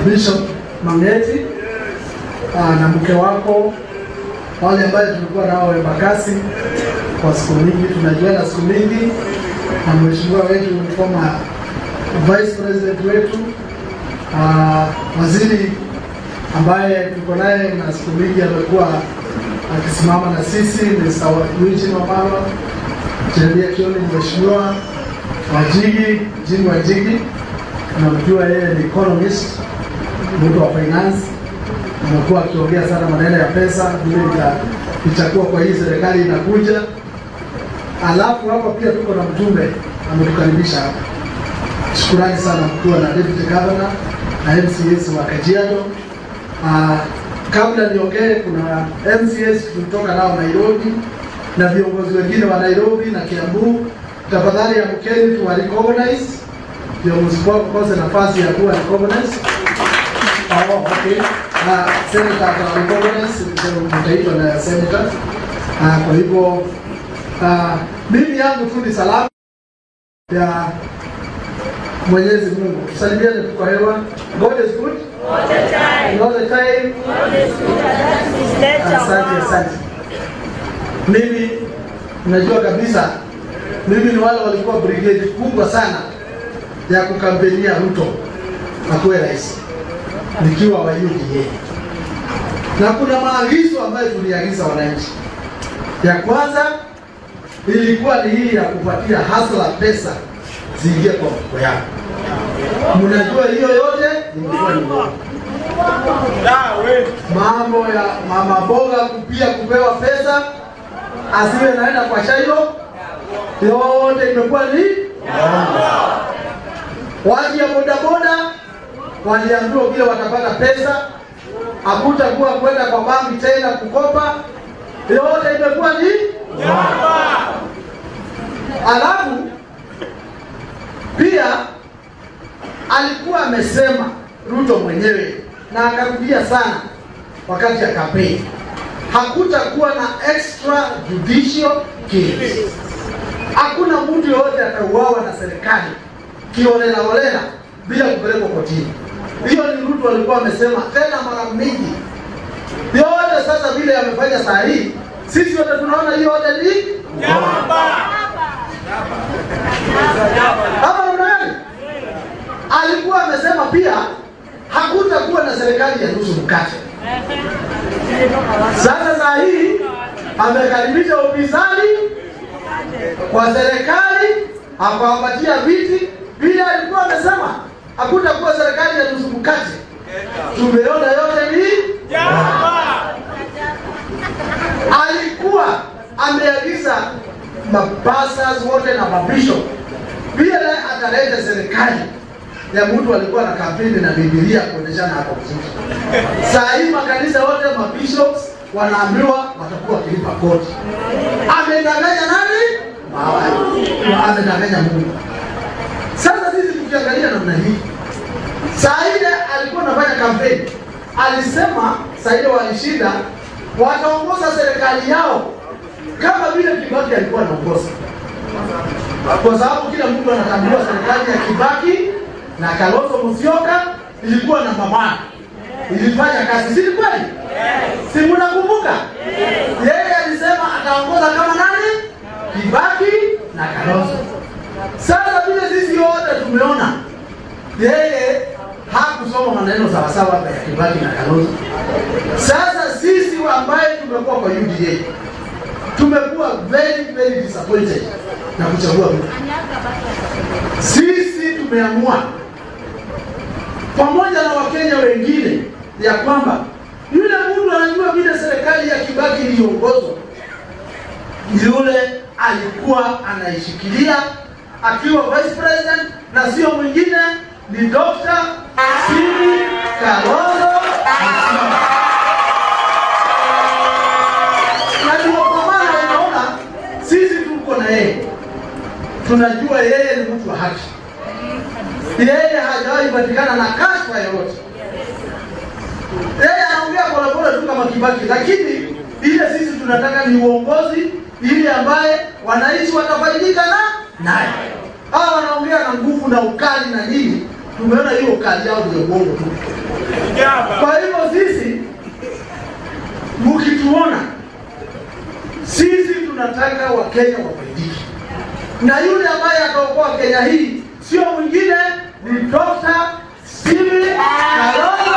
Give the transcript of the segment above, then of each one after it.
Bishop Mangeti uh, na mke wako, wale ambaye tulikuwa nao Embakasi kwa siku mingi, tunajuana siku mingi, na mheshimiwa wetu former vice president wetu uh, waziri ambaye tuko naye na siku mingi amekuwa akisimama na sisi Mr. Eugene Wamalwa, Jeremia Kioni, mheshimiwa Wajigi, Jini Wajigi, tunamjua yeye ni economist, mtu wa finance, amekuwa akiongea sana maneno ya pesa vile ita- itakuwa kwa hii serikali inakuja. Alafu hapa pia tuko na mjumbe ametukaribisha hapa. Shukurani sana mkuu na deputy governor na MCS wa Kajiado. Ah, kabla niongee, kuna MCS tulitoka nao Nairobi na viongozi wengine wa Nairobi na Kiambu. Tafadhali amkeni tuwa recognize ndio msikose nafasi ya kuwa recognize. Oh, okay. Na senator ata recognize ndio mtaitwa na senator. Ah, kwa hivyo ah, mimi yangu tu ni salamu ya Mwenyezi Mungu. Tusalimiane tu kwa hewa. God is good. All the time. All the time. God is good and that's his nature. Asante, asante. Mimi najua kabisa, mimi ni wale walikuwa brigade kubwa sana ya kukampenia Ruto akuwe rais nikiwa wa UDA, na kuna maagizo ambayo tuliagiza wananchi. Ya kwanza ilikuwa ni hii ya kupatia hasla pesa ziingie kwa mfuko yako. Mnajua hiyo yote ilikuwa ni uongo mambo ya mama boga pia kupewa pesa asiwe naenda kwa shailo yote imekuwa ni watu ya bodaboda waliambiwa vile watapata pesa hakutakuwa kwenda kwa banki tena kukopa yote imekuwa ni alafu pia alikuwa amesema Ruto mwenyewe na akarudia sana wakati ya kampeni, hakutakuwa na extra judicial killings. Hakuna mtu yoyote atauawa na serikali kiolela olela bila kupelekwa kotini. Hiyo ni Ruto alikuwa amesema tena mara mingi. Yote sasa vile amefanya saa hii, sisi wote tunaona hiyo yote ni ama namna gani? Alikuwa amesema pia hakutakuwa na serikali ya nusu mkate. Sasa saa hii amekaribisha upinzani kwa serikali, akawapatia viti vile alikuwa amesema hakutakuwa serikali ya nusu mkate. Tumeona yote ni alikuwa ameagiza mapasas wote na mabishop vile ataleta serikali ya mtu alikuwa na kampeni na Biblia kuonyeshana hapo vizuri. Saa hii makanisa yote mabishops wanaambiwa watakuwa wakilipa kodi. Amedanganya nani? Mawali. Amedanganya Mungu. Sasa sisi tukiangalia namna hii, saa ile alikuwa anafanya kampeni, alisema saa ile walishinda, wataongoza serikali yao kama vile Kibaki alikuwa anaongoza, kwa sababu kila mtu anatambua serikali ya Kibaki na Kalonzo Musyoka ilikuwa namba moja, ilifanya kazi, si ni kweli? Si mnakumbuka? Yeye alisema ataongoza kama nani? Kibaki na Kalonzo. Sasa vile sisi wote tumeona yeye hakusoma maneno sawasawa ya Kibaki na Kalonzo. Sasa sisi ambaye tumekuwa kwa UDA tumekuwa very very disappointed na kuchagua Ruto. Sisi tumeamua pamoja na Wakenya wengine ya kwamba yule mtu anajua vile serikali ya Kibaki iliongozwa, yule alikuwa anaishikilia akiwa vice president na sio mwingine, ni Dr. Simi Kalonzo Musyoka. Na ndio kwa maana unaona sisi tuko na yeye, tunajua yeye ni mtu wa haki yeye hajawahi patikana na kashfa yoyote. Yeye anaongea polepole tu kama Kibaki, lakini ile sisi tunataka ni uongozi ili ambaye wananchi watafaidika na naye. Hawa wanaongea na nguvu na ukali na nini, tumeona hiyo kazi yao ya uongo tu. Kwa hivyo sisi mkituona, sisi tunataka Wakenya wafaidike, na yule ambaye ataokoa Kenya hii sio mwingine ni Dr. Stephen Kalonzo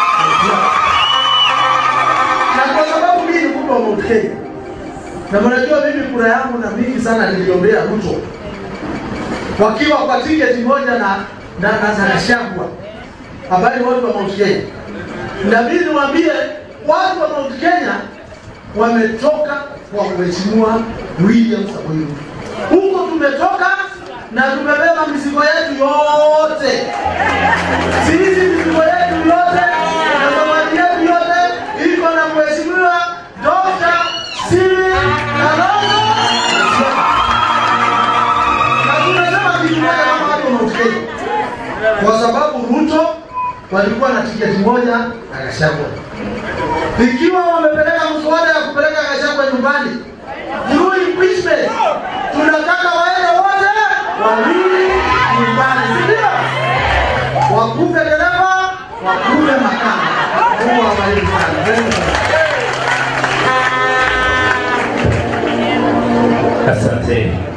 na kwa sababu mimi ni mtu wa Mount Kenya na mnajua mimi kura yangu na mingi sana niliombea Ruto wakiwa kwa tiketi moja na na na, na Gachagua habari watu wa Mount Kenya, na mimi niwaambie watu wa Mount Kenya wametoka kwa mheshimiwa William Samoei Ruto. Huko tumetoka na tumebeba mizigo yetu yote, sisi mizigo yetu yote na zawadi yetu yote iko na mheshimiwa Dr. Stephen Kalonzo Musyoka. Na tunasema kitu moja kama watu wa Mount Kenya, kwa sababu Ruto walikuwa na tiketi moja na Gachagua. Ikiwa wamepeleka mswada ya kupeleka Gachagua nyumbani through impeachment, tunataka waende wote wawili nyumbani, si ndio? Wakufe dereva, wakufe makanga. Mungu awabariki sana. Very good. Asante.